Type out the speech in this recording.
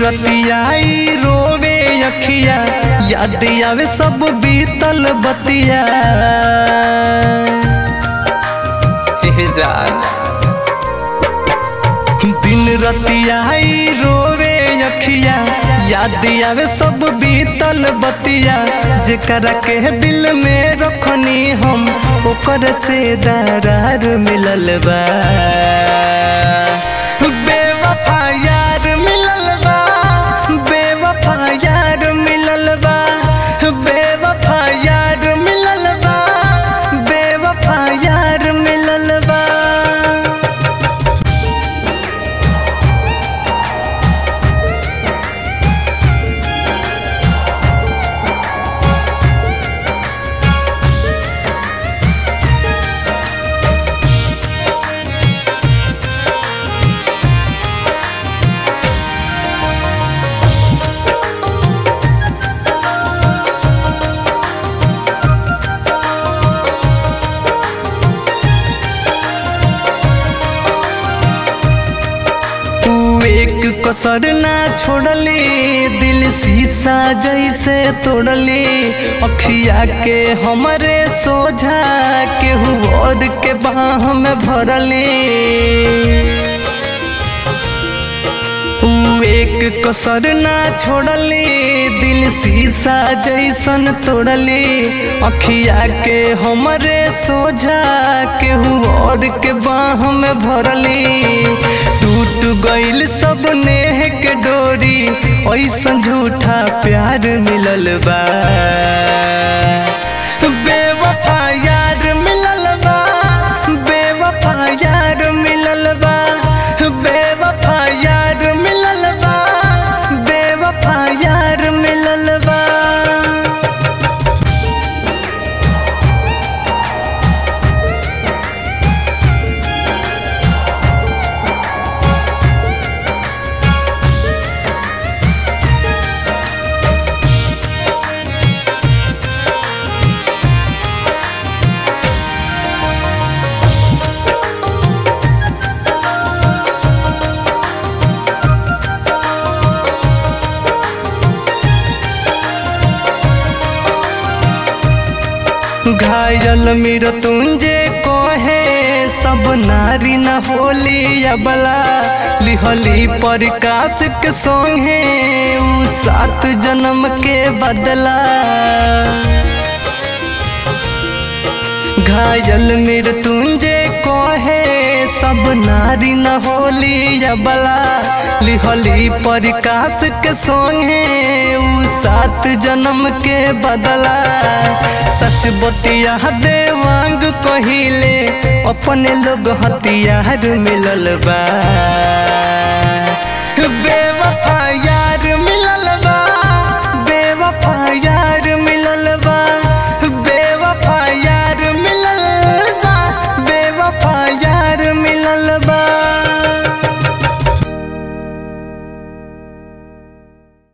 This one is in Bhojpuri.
रतियाई रोवे अखिया याद आवे सब बीतल बतिया हे जान दिन रतियाई रोवे अखिया याद आवे सब बीतल बतिया जेकरा के दिल में रखनी हम ओकर से दरार मिलल बा बेवफा यार मिलल बा बेवफा यार मिलल बा बेवफा यार मिलल बा बेवफा यार मिलल बा तू एक कसर ना छोड़ली दिल शीशा जैसे तोड़ली अखिया के हमरे सोझा केहू और के बाह में भरली तू एक कसर ना छोड़ली दिल शीशा जैसन तोड़ली अखिया के हमरे सोझा केहू और के बाह में भरली टूट गइल सब नेह के डोरी ऐसन झूठा प्यार मिलल बा बेवफा यार मिलल बा बेवफा यार मिलल बा बेवफा यार मिलल बा बेवफा यार मिलल बा घायल मेर तुंजे कहे सब नारी न होली अबला लिहली प्रकाश के संगे उ सात जन्म के बदला घायल मेर तुंजे कहे सब नारी न होली अबला लिहली प्रकाश के संगे उ सात जन्म के बदला सच बतिया देवांग कहिले अपने लोग हथियार मिलल बा बे